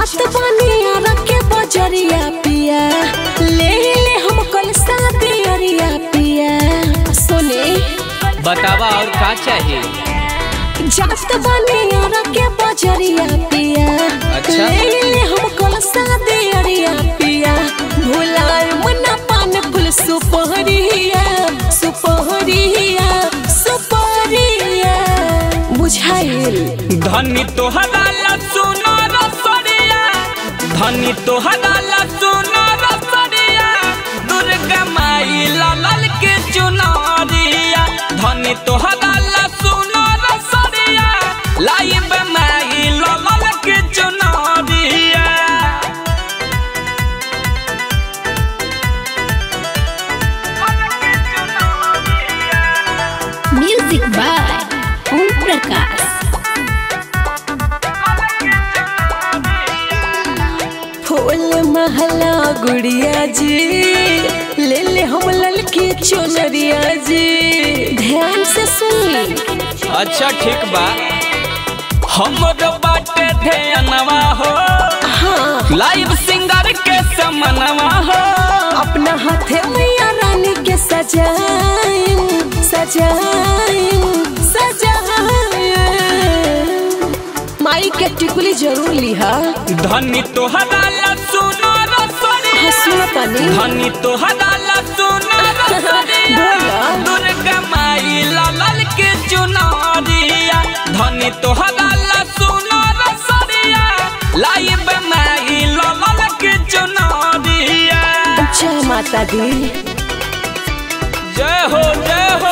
जात बनिया रखे बजरिया पिया ले ले हम कल शादी अरिया पिया सुने बतावा और का चाहिए जात बनिया रखे बजरिया पिया अच्छा। ले ले हम कल शादी अरिया पिया भुलाए मना पान फूल सुपहरिया सुपहरिया सुपहरिया बुझाइल धनी तोहरा ला सुनो रसरिया धनी तोहरा ला सुनो रसरिया दुर्गा माई लाल के चुनरिया धनी तोहरा ला सुनो रसरिया लाइब माई लाल के चुनरिया म्यूजिक बाय ओम प्रकाश फूल महला गुड़िया जी ले ले हम ललकी चुनरिया जी ध्यान से सुन अच्छा ठीक बा हमरो बाटे ध्यानवा हो हाँ लाइव सिंगर के समनवा हो अपना हाथे मैया रानी के सजाइन सजाइन सजाइन माई के टिकुली जरूर लिहा धनी तोहरा ला सुनो रसरिया हंसुआ पानी धनी तोहरा ला सुनो रसरिया बोला। दुर्गा माई लाल के चुनरिया धनी तोहरा ला सुनो रसरिया लाइब माई लाल के चुनरिया जय माता दी जय हो जय हो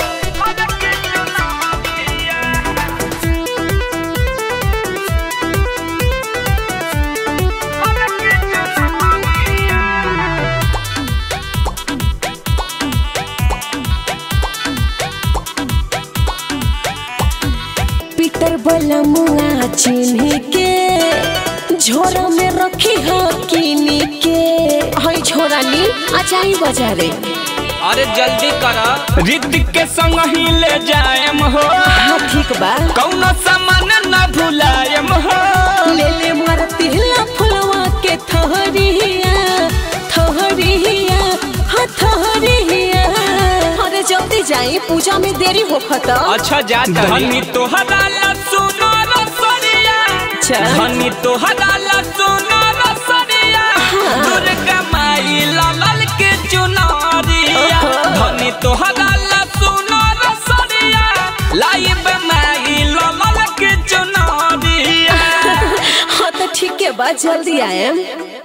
पीटर बलमुआ चिन्ह के झोरा में रखी हो किनी के हई झोरा नी अचाई बाजारे अरे जल्दी कर ऋतिक के संग ही ले जाएम हो हाँ ठीक बा कौनो सामान न भुलाएम हो ले ले मर तिहला फुलवा के थहरिया थहरिया हाँ थहरिया अरे जल्दी जाई पूजा में देरी हो खता अच्छा जा धनी तोहरा ला सुनो रसरिया अच्छा। धनी तोहरा ला सुनो रसरिया दुर्गा माई लाल के चुनरिया ओहो। धनी तोहरा ला सुनो रसरिया लाइब माई लाल के चुनरिया हाँ तो ठीक है बा जल्दी आएम